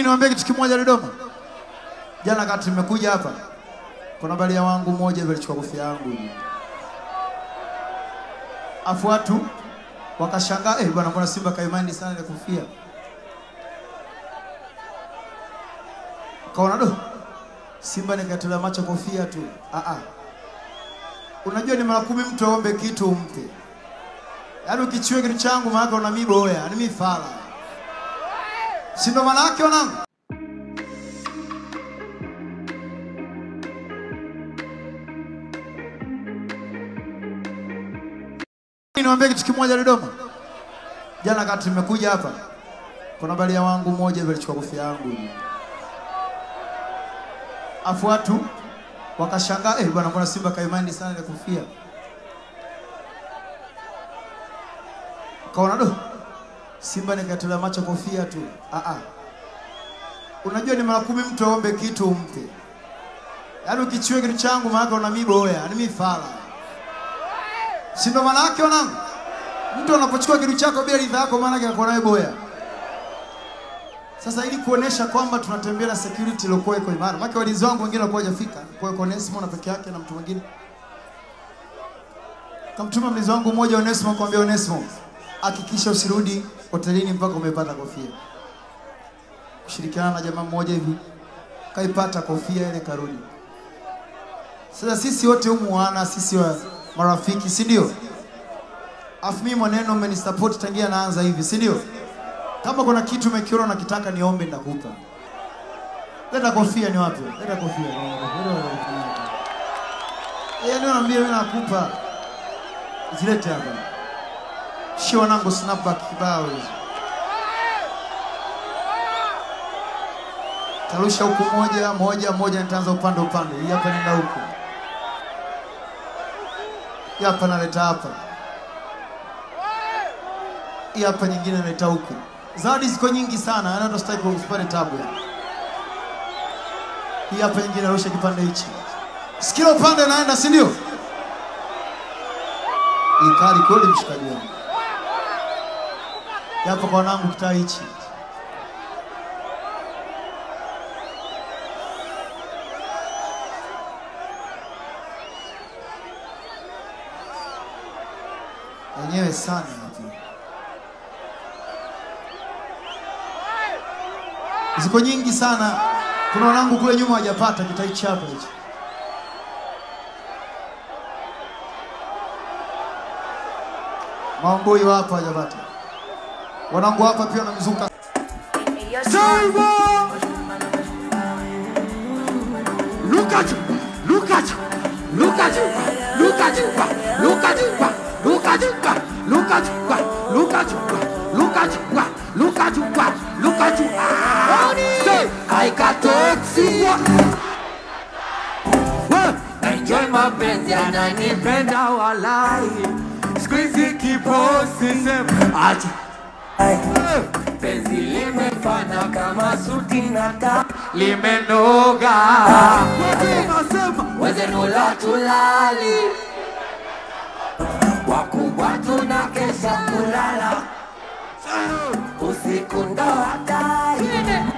Niwaambie kitu kimoja Dodoma. Jana kati nimekuja hapa, kuna balia wangu mmoja hivi alichukua kofia yangu hivi, afu watu wakashangaa, eh bwana, mbona Simba kaimani sana ile kofia? Kaona do Simba nikatolea macho kofia tu. Ah ah, unajua ni mara kumi mtu aombe kitu umpe, yaani ukichue kitu changu maana una miboya, ni mifala, si ndo maana yake wanangu? Niwaambie kitu kimoja Dodoma. Jana kati nimekuja hapa, kuna balia wangu mmoja hivi alichukua kofia yangu hivi, afu watu wakashangaa, eh bwana, mbona Simba kaimani sana ile kofia? Kaona do Simba nikatolea macho kofia tu. Ah ah, unajua ni mara kumi mtu aombe kitu umpe, yaani ukichue kitu changu maana una miboya, ni mifala si ndo maana yake wanangu? Mtu anapochukua kitu chako bila ridhaa yako, maana yake anakuwa nawe boya. Sasa ili kuonesha kwamba tunatembea na security iliyokuwa iko imara, maana walinzi wangu wengine walikuwa hajafika, kwa hiyo Onesimo na peke yake na mtu mwingine kamtuma mlinzi wangu mmoja Onesimo, akamwambia Onesimo, hakikisha usirudi hotelini mpaka umepata kofia. Kushirikiana na jamaa mmoja hivi kaipata kofia ile, karudi. Sasa sisi wote humu wana sisi wa marafiki si ndio? Afu mimi maneno umenisupport tangia naanza hivi si ndio? Kama kuna kitu umekiona unakitaka niombe nitakupa. Leta kofia ni wapi? Leta kofia. Yeye ndio anambia mimi nakupa. Zilete hapa. Shio wanangu snapback kibao hizo. Tarusha huku moja moja moja, nitaanza upande upande. Hii hapa nenda huku hii hapa naleta hapa, hii hapa nyingine naleta huku. Zawadi ziko nyingi sana, yaani hata sitaki usipate tabu. Hii hapa nyingine narusha kipande hichi, sikila upande naenda, si ndio? Hii kali kweli, mshikaji wangu. Hii hapa kwa wanangu, kitaa hichi wenyewe sana hapo. Ziko nyingi sana. Kuna wanangu kule nyuma hawajapata kitaichi hapa hicho. Maomboi wapo hawajapata. Wanangu hapa pia wanamzuka. Look at you! Look at you! Look at you! Look at you! Look at you! Look at you! Look at you! Look at you! Look at you! Look at you! Look at you! Ah! Say, I got toxic. Enjoy mapenzi ananipenda walai Squeezy kiposi sema acha penzi limefana kama suti na ta limenoga wezenu la tulali wakubwa tuna kesha kulala usiku ndo hatari